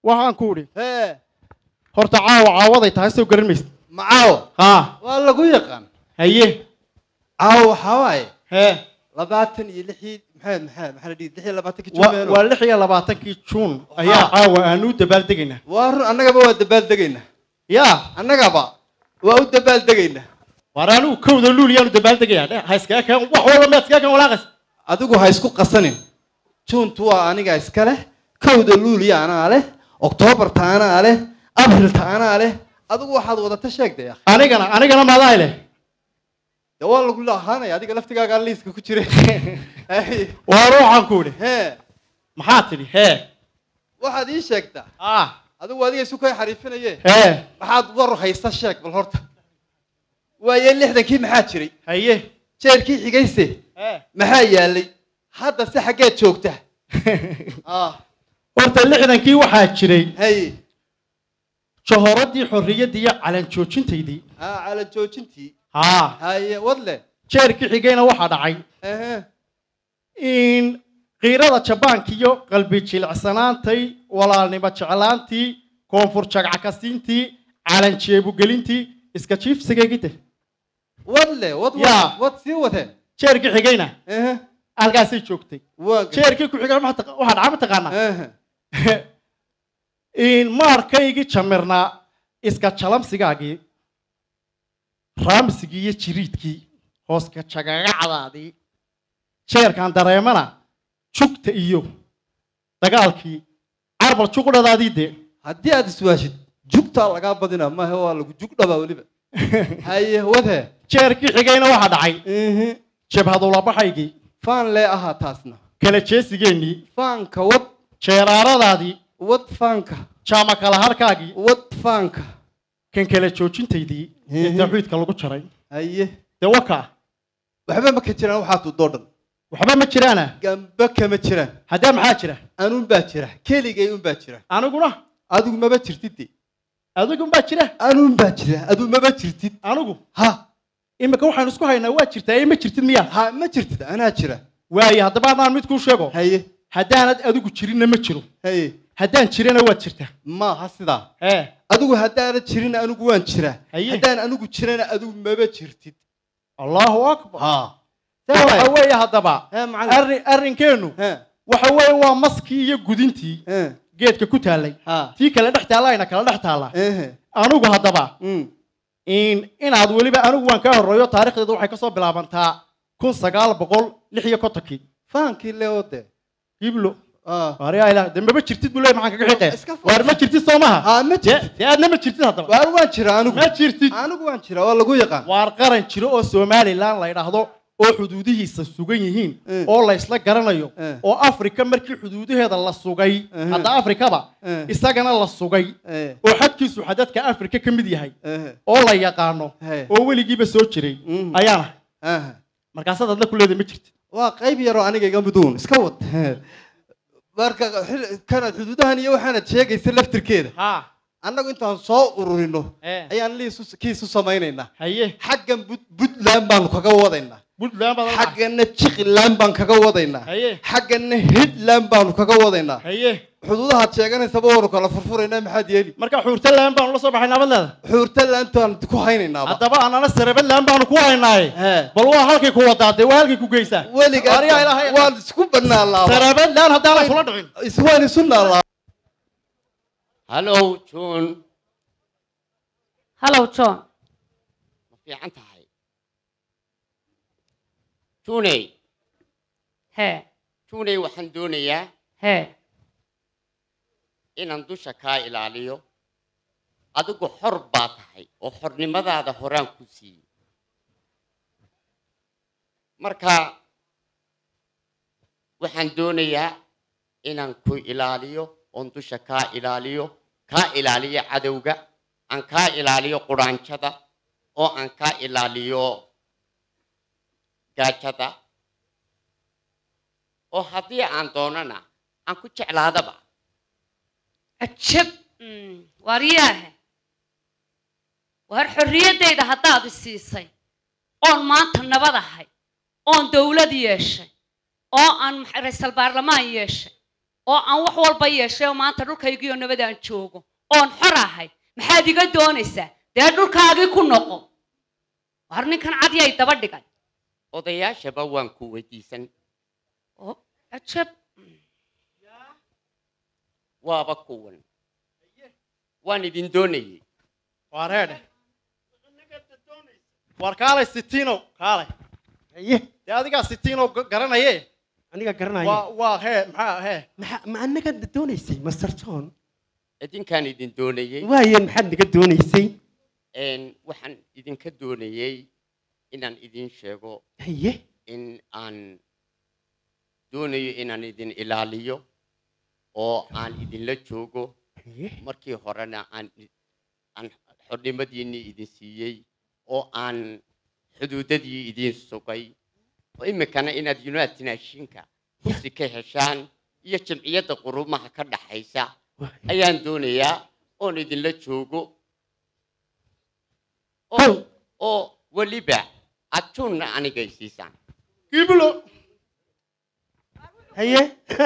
waxaan ku idhi hee horta caawa caawaday tahay soo garan maysid macaawo haa waa lagu yaqaan haye caawo waxaa waaye hee labaatan iyo lixii maxamed maxamed maxaa la dhihi lix iyo labaatankii wa- jumeeno waa lix iyo labaatankii juun ayaa Haa. caawa aanu u dabaaldegaynaa waa run annagaba waa dabaaldegaynaa yaa annagaba waa u dabaaldegaynaa waar anigu kowda luul yaanu dabaaldegayaa dhe ha iskaga keen wax walba ma iskaga keen walaaqas adigu ha isku qasanin juuntu waa aniga iska leh kowda luuliya anaa leh oktoobarta anaa leh abrilta anaa leh adigu waxaad wadata sheegday akhi anigana anigana maadaa leh dee waa lagu ahaanaya adiga laftigaagaa liiska ku jira Hey, waar waxaan ku idhi hee maxaa tidhi hee waxaad ii sheegtaa ah adigu adiga isu kay xariifinaye hee maxaad war haysta sheeg bal horta waaye lixdankii maxaa jiray haye jeerkii xigayse hee maxaa yaalay hadda se xaggeed joogta ah horta lixdankii waxaa jiray hay jahoradii xorriyaddii iyo calan joojintaydii ah calan joojintii haa haye wadle jeerkii xigayna waxaa dhacay ehe in qiirada jabaanka iyo qalbi jilicsanaantay walaalnimo jeclaantii koonfur jagcakasiintii calan jeebugelintii iska jiifsigaygide wadle wad wad Yaa. wad sii wadeen jeerkii xigayna ehe halkaasay joogtay waa jeerkii ku xigay waxaa taqa- waxaa dhaca mataqaanaa ehe in maarkaygii jamirnaa iska jalamsigaagii raamsigii iyo jiriidkii hooska jagagacdaadii jeerkan dareemana jugta iyo dagaalkii carbal juqdhadaadii dee haddii aad iswaashid jugtaa lagaa badina maahe waa lagu jug dhabaa weliba haye wadhe jeerkii xigayna waxaa dhacay ehe jabhadulabaxaygii faan lee ahaa taasna kala jeesigeennii faanka wad jeeraaradaadii wad faanka jaama kala harkaagii wad faanka kan kala joojintaydii ee Mhm. tawxiidka lagu jaray haye dee wakaa waxba ma ka jiraan waxaa tudoo dhan waxba ma jiraana gamba kama jiraan haddee maxaa jira anuun baa jira keligay un baa jira aniguna adigu maba jirtid de adigunbaa jira anuun baa jira adigu maba jirtid anigu ha imika waxaan isku haynaa waa jirtaa ee ma jirtid miyaa ha ma jirtid anaa jira waaye haddaba haddaan mid kuu sheego haye haddaanad adigu jirinna ma jiro haye haddaan jirana waad jirtaa maaha sidaa ee adigu haddaana jirin anigu waan jiraa Haye. haddaan anigu jirana adigu maba jirtid allahu akbar ha Taa waxa weeye haddaba he macallin arrin arrinkeennu he waxa weeye waa maskii iyo gudintii he geedka ku taallay ha tii kale dhex taallayna kala dhex taalla ehe anigu haddaba mm in inaad weliba anigu waan kaa horreeyo taarikhdeedu waxay kasoo bilaabantaa kun sagaal boqol lix iyo kontonkii faankii leeo de iblo ah waaryaa ilaah dee maba jirtid buu leeyahay maxaan kaga xiqee Iska faa- waar ma jirtid soo maha ha ma dee jirtid dee aadna ma jirtid haddaba waar waan jiraa anigu ma jirtid anigu waan jiraa waa lagu yaqaan waar qaran jiro oo somalilan la yidhaahdo oo xuduudihiisa sugan yihiin Eh. oo la isla garanayo Eh. oo afrika markii xuduudaheeda la sugay Eh. hadda afrikaba Eh. isagana la sugay eh oo xadkiisu xadadka afrika ka mid yahay eh oo la yaqaano Hey. oo weligiiba soo jiray Mm. ayaana ah markaasaad adla ku leedahay ma jirtid waa qayb yaroo aniga iga miduun iska wad marka xil- kanaad xuduudahan iyo waxaanad sheegaysa laftirkeeda ha annagu intaan soo ururino Eh. ayaan liisu kiisu samaynaynaa haye xaggan Bud- puntland baanu kaga wadaynaa puntland baad la- xaggana jiqiland baan kaga wadaynaa haye xaggana hitland baanu kaga wadaynaa haye xuduudahaad sheeganaysaba waanu kala furfuraynaa maxaad yeeli marka xuurtaland baanu la soo baxay nabad leeda xuurtalantaan ku haynaynaa haddaba anana sarabadland baanu ku haynaaye He. bal waa halkay ku wadaa dee waa halkay ku geysaa weligaa Waaryaa ilaahay waan isku banaalaaba sarabadland haddaanan kula dhicin is- waan isu naalaaba hallow john hallow john ma fiican tahay juney hee juney waxaan doonayaa hee inaan dusha kaa ilaaliyo adigu xor baa tahay oo xornimadaada horaan ku siiyey marka waxaan doonayaa inaan ku ilaaliyo oon dusha kaa ilaaliyo kaa ilaaliyo cadowga aan kaa ilaaliyo quraanjada oo aan kaa ilaaliyo gaajada oo haddii aan doonana aan ku jeclaadaba cajab waaryaahe waar xorriyaddayda haddaad i siisay oon maanta nabad ahay oon dawlad yeeshay oo aan max- ra'iisul baarlamaan yeeshay oo aan wax walba yeeshay oo maanta dhulkaygiioo nabad aan joogo oon xor ahay maxaad iga doonaysaa dee dhulkaagii ku noqo war ninkan cadyay daba dhigay odayaashaba waan ku weydiisan oo ajab waaba kuwan waan idin doonayey waa reedhe war kaalay sitiinow kaalay haye dee adigaa sitiinow ga- garanaye aniga garanaya waa waa hee maxaa hee maxa- ma anaga doonaysay master john idinkaan idin doonayey waaye maxaad naga doonaysay Een, waxaan idinka doonayey inaan idin sheego haye in aan doonayo inaan idin ilaaliyo oo aan idinla joogo haye markii horena aan aan xornimadiinnii idin siiyey oo aan xuduudadii idin sugay oo iminkana inaad united nationka kursi ka heshaan iyo jamciyadda qurumaha ka dhaxaysa waaye. ayaan doonayaa oon idinla joogo Kow. oo oo weliba adjuunna anigay siisaan giblo haye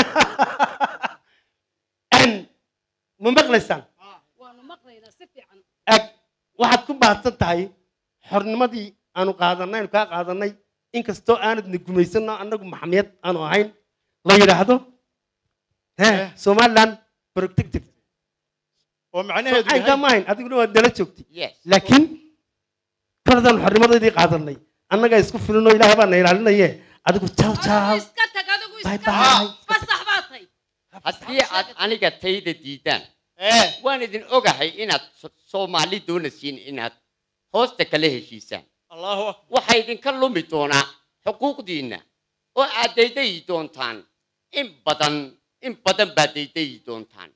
Een, ma maqlaysaan waanu maqlaynaa si fiican ag waxaad ku baahsan tahay xornimadii aanu qaadanay aanu kaa qaadanay inkastoo aanadna gumaysanno annagu maxamiyad aanu ahayn la yidhaahdo he Eh. somaliland protective oo macnaheedu aynkaa yahay ma ahayn adiguna waad nala joogtay yes laakiin koladaan xornimadeedii qaadanay annagaa isku filinoo ilaahay baa na ilaalinaye adigu jaw jaw iska tag adigu Bye iska bye. fasax baa tay haddii aad aniga tayda diidaan ee waan idin ogahay inaad So- soomaali doonaysiin inaad hoosta kala heshiisaan allahu akbar waxaa idinka lumi doonaa xuquuqdiinna oo aad daydayi doontaan in badan in badan baad daydayi doontaan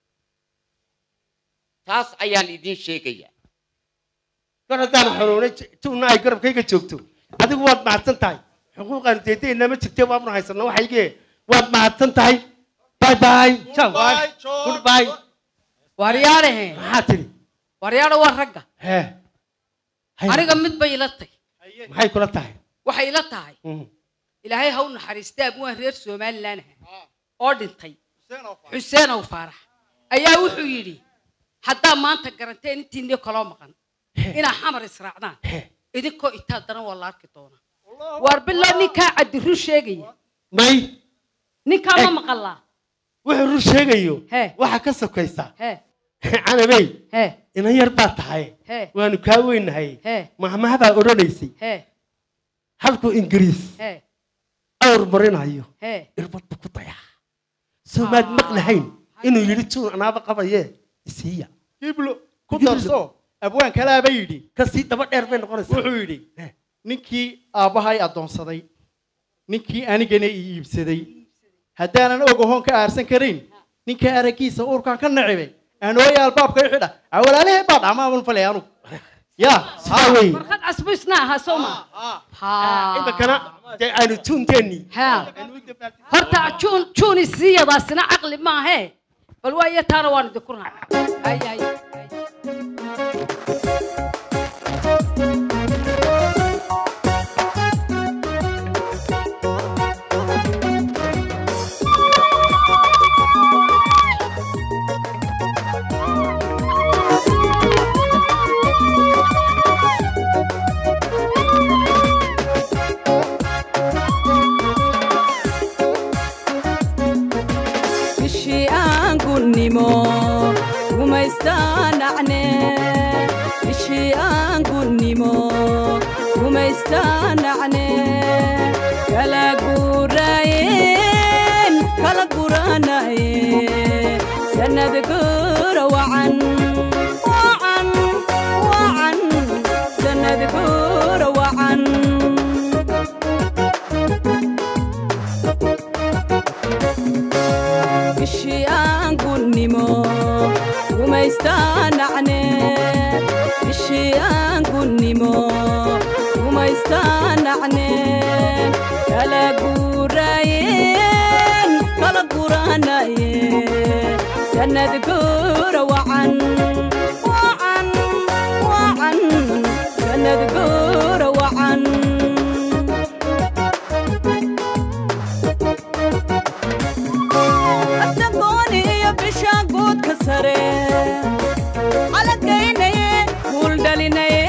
taas ayaan idin sheegayaa kor haddaan xoroonay tuuna ay garabkayga joogto adigu waad mahadsan tahay xuquuqaanu deedayna ma jirte waabnu haysano waxaygee waad mahadsan tahay bye bye ciao Goodbye, John. goodbye waaryaanahe maxaa tidhi waaryaana waa ragga hee Hay- aniga mid bay ila tay maxay kula tahay waxay ila tahay Mm. ilaahay ha u naxariista abwaan reer somalilan ah oo dhintay Hussein oo fadhi. xuseen ow faarax ayaa wuxuu yidhi haddaa maanta garanteen intiinii kaloo maqan inaa xamar israacdaan Hee. idinkoo itaa daran waa la arki doonaa waar bilaa ninkaa caddiru sheegaya may ninkaa ma Eh. maqalaa wuxuu rur sheegayo Hee. waxaa ka sokaysa hee canabey hee inan yar baa tahay hee waanu kaa weynahay hee mahmahabaa odhanaysay hee halkuu ingiriis hee awr marinayo hee irbadba ku dayaa soomaad maqlahayn inuu yidhi juun anaaba qabaye isiiya giblo ku Giblo. darso abwaan kalaaba yidhi kasii daba dheer bay noqonaysaa wuxuu yidhi Eh. ninkii aabbahay addoonsaday ninkii anigana i iibsaday haddaanan og ahoon ka aarsan karayn ninka araggiisa uurkaan ka nacibay aanooya albaabka i xidha a walaalahee baa dhacmaaban falay anugu ya sidaa wey warqad casbu isna ahaa soo ma iminkana dee aynu juunteennii ha horta juun juun isiyadaasina caqli maahe bal waayo taana waan idinku raaca hay hay hay. bishii aan gunnimo gumaystaanacne bishii aan gunnimo gumaystaanacne kala guuraayeen kala guranaye sanad guura wacan wacan wacan sanad guura wacan bishii aan gunnimo gumaystaanacne bishii aan gunnimo gumaystaanacne kala guuraayeen kala guranaye sanad guura wacan wacan wacan sanad guura wacan Hasta calagaynaye guul dhalinaye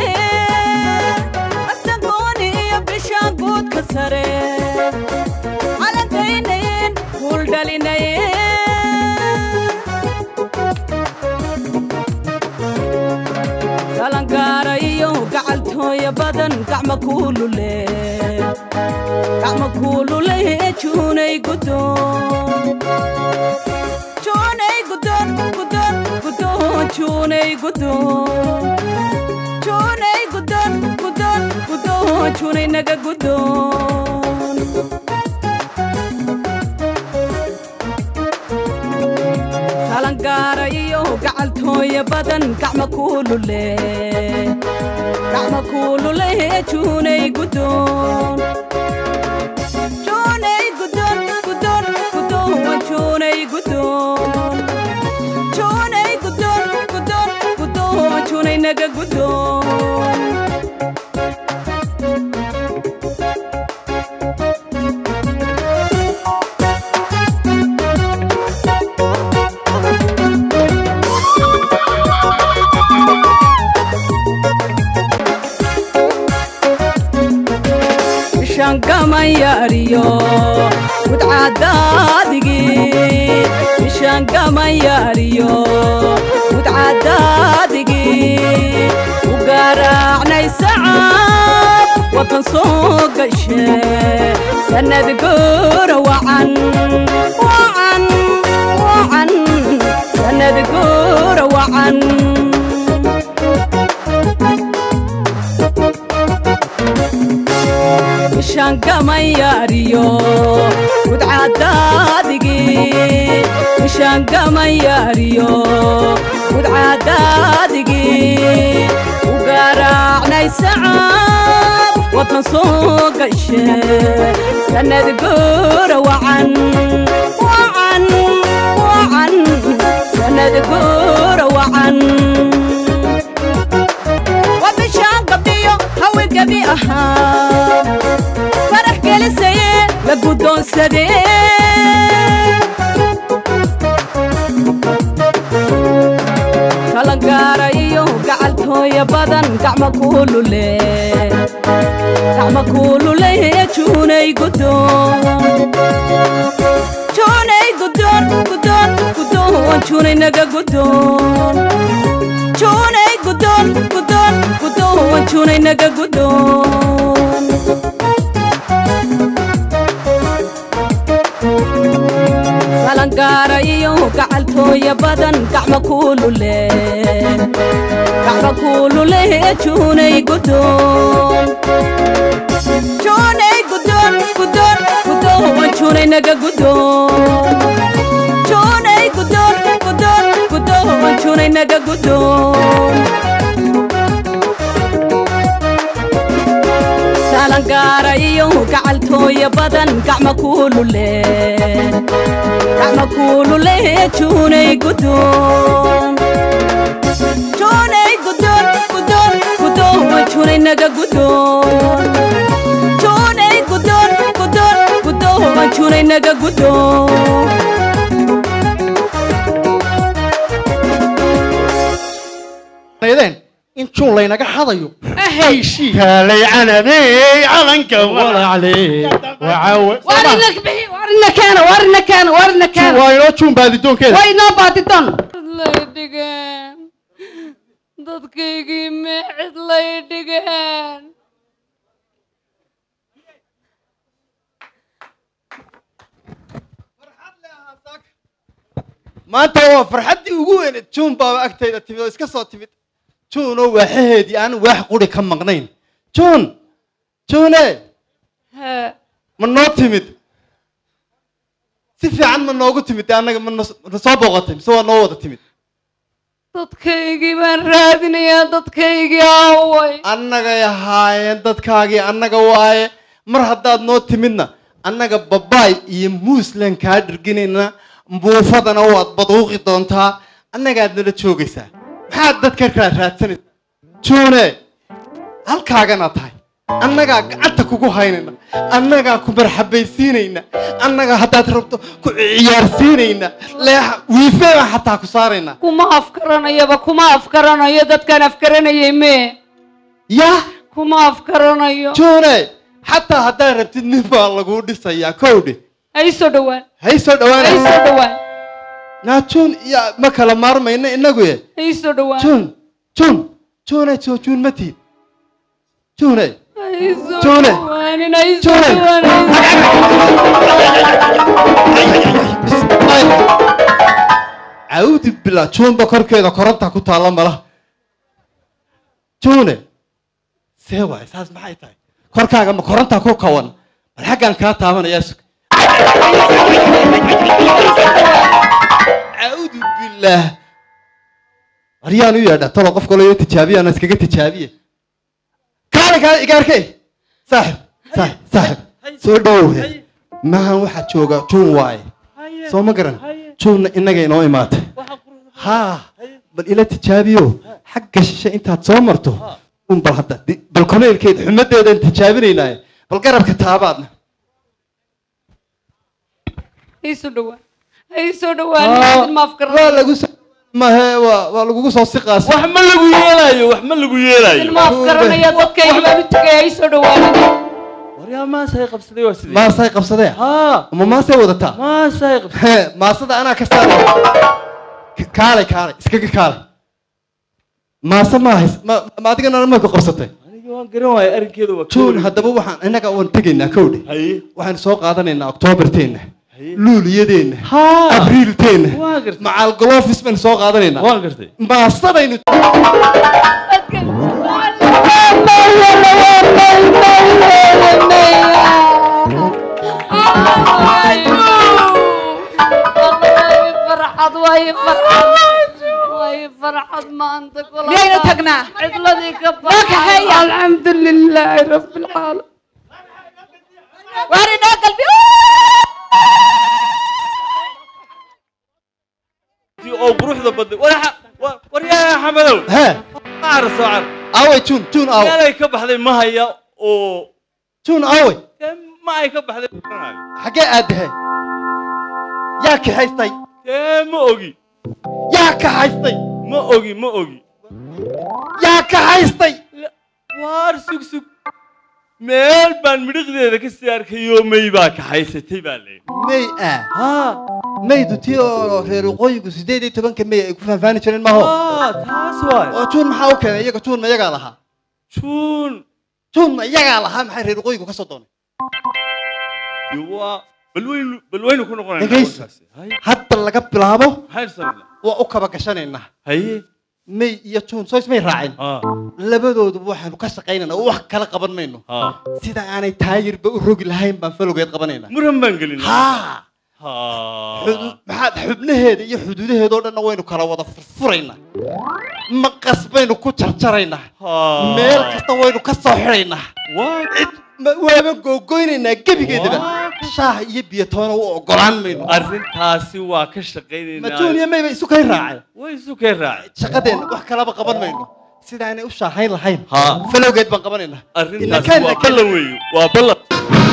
asagooni iyo bisha guudka sare calagaynayen guul dhalinaye galangaara iyo gacaltooya badan gacma kuulule gacma kuulule juunay gudoon juunay gudoon gudoon gudoon juunay gudoon juunay gudoon gudoon gudoon juunay naga gudoon galangaara iyo gacaltooya badan gacma kuulule gacma kuulule juunay gudoon juunay gudoon gudoon gudoon juunay gudoon juunay gudoon gudoon gudoon juunay naga gudoon ishangamayariyo mudcadaadigi ishangamayariyo mudcadaadigi u garaacnay sacab wadan soo gashe sanad goora wacan wacan wacan sanad goora wacan ishangamayariyo mudcadaadigi ishangamayariyo mudcadaadigi u garaacnay sacab wadan soo gashe sanad goora wacan wacan wacan sanad goora wacan wabishaan gabdhiyo hawi gabi ahaa farax gelisaye la guddoonsadee galangaara iyo gacaltooya badan gacma kuulule gacma kuulule juunay gudoon juunay gudoon gudoon gudoon juunay naga gudoon juunay gudoon gudoon gudoon juunay naga gudoon galangaara iyo gacaltooya badan gacma kuulule gacma kuulule juunay gudoon juunay gudoon gudoon gudoon juunay naga gudoon juunay gudoon gudoon gudoon juunay naga gudoon galangaara iyo gacaltooya badan gacma kuulule gacma kuulule juunay gudoon juunay gudoon gudoon gudoon juunay naga gudoon juunay gudoon gudoon gudoon juunay naga gudoon naydeen in juun laynaga xadayo heshii kaalay canabey calanka walaacle warina bixi warina keena warina keena warina keena waa inoo juun baadidoonkeeda way noo baadidoon lay dhigeen dadkaygii meecid lay dhigeen maanta waa farxaddii ugu weyneed juun baaba agtayda timid oo iska soo timid juunoo waaxaheedii aan waax quri ka maqnayn juun juune hee ma noo timid si fiican ma noogu timid dee annaga ma nos- na soo booqatay mise waa noo wada timid dadkaygii baan raadinayaa dadkaygii aaway annagay ahaayeen dadkaagii annaga waaye mar haddaad noo timidna annaga babaay iyo muuslan kaa dhirginayna buufadana waad baduuqi doontaa annagaad nala joogaysaa maxaad dadka kaa raadsanaysa juune halkaagana tahay annagaa gacanta kugu haynayna annagaa ku marxabaysiinayna annagaa haddaad rabto ku ciyaarsiinayna leexa wiifee baan xataa ku saaraynaa kuma afkaranayaba kuma afkaranayo dadkaan afkaranayay mee yaa kuma afkaranayo juune xataa haddaad rabtid nin baa laguu dhisayaa kowdhe ha ii soo dhowaan hay soo ha ii dhawaanaysa soo dhowaan naa juun iyo ma kala maarmayna inagu ye ha ii soo dhowaan juun juun juune soo juun ma tiid juune ha ii soo Joone. dhowaanin ha ii soo Joone. dhowaan cawdi bila juunba korkeeda koronta ku taalla mala juune see waay saas maxay tahay korkaaga ma koronta ku kawan bal xaggan kaa taabanayaa sug cawdu billaah waryaan u yeedha talo qof kaloo tijaabiyana iskaga tijaabiye kaale kaale igaarkey saaxib saaxib saaxib soo dhowowhe maahan waxaa jooga juun waaye soo ma garan juunna innaga inoo imaatay haa bal ila tijaabiyo xagga shishe intaad soo marto un bal hadda di- bal koleylkeed xumadeedaan tijaabinaynaaye bal garabka taabaadna ha ii soo dhowaan ha ii soo dhowaan ma waa afkaranayo lagu soo mahe waa waa lagugu soo siqaas wax ma lagu yeelaayo wax ma lagu yeelaayo ilma afkaranaya dadkayga baan u tegay ha ii soo dhowaanin waryaa maasay qabsaday waa sidee maasay qabsadee haa ama maasay wadataa maasay qabsaday Hee, maasada anaa ka saaraya K- kaalay kaalay iskaga kaalay maase ma hays ma ma adigana ma ku qabsatay aniga waan garan waayay arrinkeeda waa juun haddaba waxaan innaga waan tegaynaa kowdhe haye waxaan soo qaadanaynaa oktoobarteenna haye luuliyadeenna haa abriilteenna waa gartay macaal golofis baynu soo qaadanaynaa waan gartay maasadaynu farxad way farxad way farxad maanta kula miyaynu tagnaa cidladii ka kaxeeya. baxay alxamdu lilaahi rabbi alcaalamiin waar inoo galbi tii oo quruxda badnay war waryaa xamadow hee caar soo car aaway juun juun aawe meelay ka baxday ma haya oo juun aaway dee ma ay ka baxday ma garanayo. xaggee aadahe yaa kaxaystay dee ma ogi yaa kaxaystay ma ogi ma ogi yaa kaxaystay waar sug sug meel baan midhiqdeeda ka sii arkayoo may baa kaxaysatay baa layidhi may ah haa maydu tii oo reer waqooyigu sideed iyo tobanka may ay ku faahfaani jireen maaho haa taas waay oo juun maxaa u keenay iyaga juun ma iyagaa lahaa juun juun ma iyagaa lahaa maxay reer waqooyigu ka soo doonay dee waa balweynu balweynu ku noqonaynaa Dhegaysi. warkaasi. Haye, hadda laga bilaabo maxaynu samaynaa waa u kaba gashanaynaa haye may iyo juun soo ismay raacin haa labadooduba waxaanu ka shaqaynaynaa oo wax kala qaban mayno haa sida aanay taayirba u rogi lahayn baan falowgeed qabanaynaa muran baan gelinaa haa haa xudu- maxaad xubnaheeda iyo xuduudaheeda oo dhanna waynu kala wada furfuraynaa maqas baynu ku jarjaraynaa haa meel kasta waynu ka soo xidhaynaa waa cid ma- waaba googoynaynaa gebigeedaba Waa. shaah iyo biyo toona u ogolaan mayno arrintaasi waa ka shaqaynaynaa majuun iyo mayba isu kay raaceen way isu keen raacay shaqadeenna wax kalaba qaban mayno sidaanay u shaahayn lahayn haa falowgeed baan qabanaynaa arrintaasi Inakaan waa laakiin- ballan weeyo waa ballan